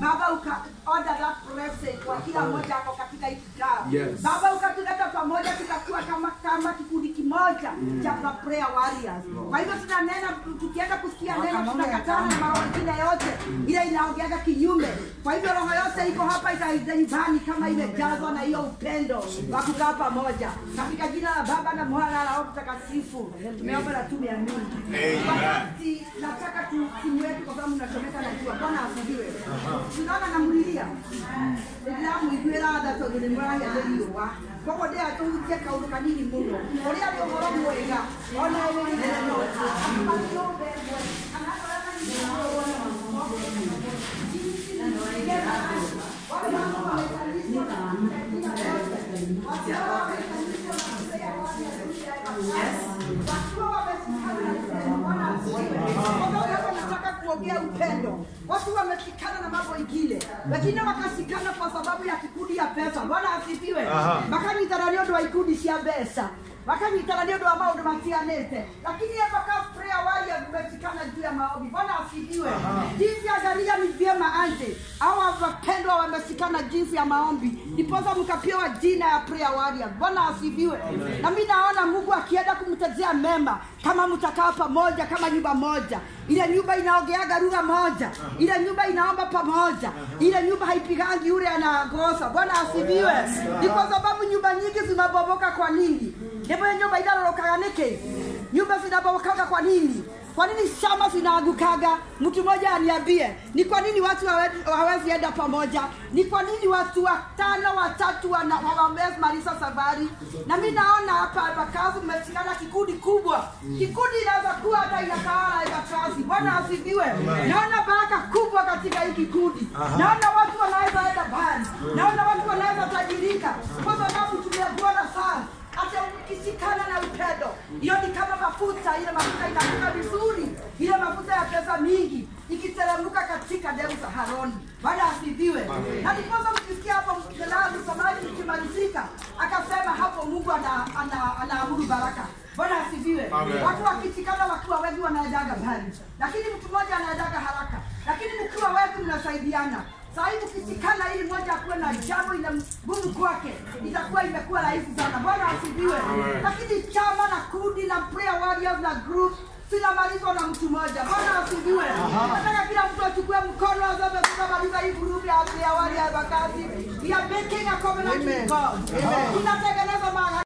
Baba uka order that blessing kwa kila mmoja ako katika hii kikao. Yes. Baba ukatuleta pamoja tukakuwa kama kama kikundi kimoja cha prayer warriors. Kwa hivyo tunanena tukienda kusikia neno tunakatana na mambo mengine yote ile inaongeaga kinyume. Kwa hivyo roho yote iko hapa itaibani kama imejazwa na hiyo upendo wa kukaa pamoja. Katika jina la Baba na Mwana na Roho Mtakatifu. Tumeomba na tumeamini. Wakati nataka tu simu yetu kwa sababu tunachomeka na jua. Bwana asifiwe. Tunaona namlilia. Ndĩramũiguĩra tha tondũ nĩ mũrahĩa nĩ riũa koguo ndĩra tũhutie kaũndũ kanini mũno ũrĩa nĩ ũhoro mwega ona wĩrĩgĩrĩro makĩũmbe ĩmwe kana ũrĩa nataka kuongea upendo. Watu wameshikana na mambo ingine, wengine wakashikana kwa sababu ya kikundi ya pesa. Bwana asifiwe. Makanyitana nĩ ũndũ wa ikundi cia mbeca makanyitana nĩ ũndũ wa maũndũ matiganĩte, lakini mpaka prayer warriors mmeshikana juu ya maombi. Bwana asifiwe. Jinsi angalia ni vyema anje hawa wapendwa wameshikana jinsi ya maombi, ndiposa mkapewa jina ya prayer warriors. Bwana asifiwe. Na mimi naona Mungu akienda kumtezea mema kama mtakaa pamoja kama nyumba moja ile nyumba inaongeaga lugha moja, ile nyumba inaomba pamoja, ile nyumba haipigangi yule anagosa. Bwana asifiwe. Ni kwa sababu nyumba nyingi zinabomoka. Kwa nini? Ndipo nyumba inalorokaga niki? Nyumba zinabomokaga kwa nini? Kwa nini shamba zinaangukaga? Mtu mmoja aniambie, ni kwa nini watu hawe- hawezi enda pamoja? Ni kwa nini watu watano watatu wana- hawawezi maliza safari? Na mimi naona hapa Embakasi mmeshikana kikundi kubwa, kikundi inaweza kuwa hata inatawala Embakasi. Bwana asifiwe. Naona baraka kubwa katika hii kikundi, naona watu wanaweza enda mbali, naona watu wanaweza tajirika, kwa sababu tumeona sana hata ukishikana na upendo, hiyo ni kama mafuta. Ile mafuta inakuka vizuri, ile mafuta ya pesa mingi ikiteremka katika demu za Haroni. Bwana asifiwe. Na ndiposa mkisikia hapo mkelaa msamaji mkimalizika, akasema hapo Mungu ana, ana, anaamuru baraka. Bwana asifiwe. Watu wakishikana wakiwa wengi wanaendaga mbali, lakini mtu mmoja anaendaga haraka, lakini mkiwa wengi mnasaidiana Saa hii ukisikana ili mmoja akuwe na jambo ina ngumu kwake, itakuwa imekuwa rahisi sana. Bwana asifiwe. Lakini chama na kundi na prayer warriors na group zinamalizwa na mtu mmoja. Bwana asifiwe. Nataka kila mtu achukue mkono aseme tunamaliza hii group ya prayer warriors wakati we are making a covenant with God. Tunatengeneza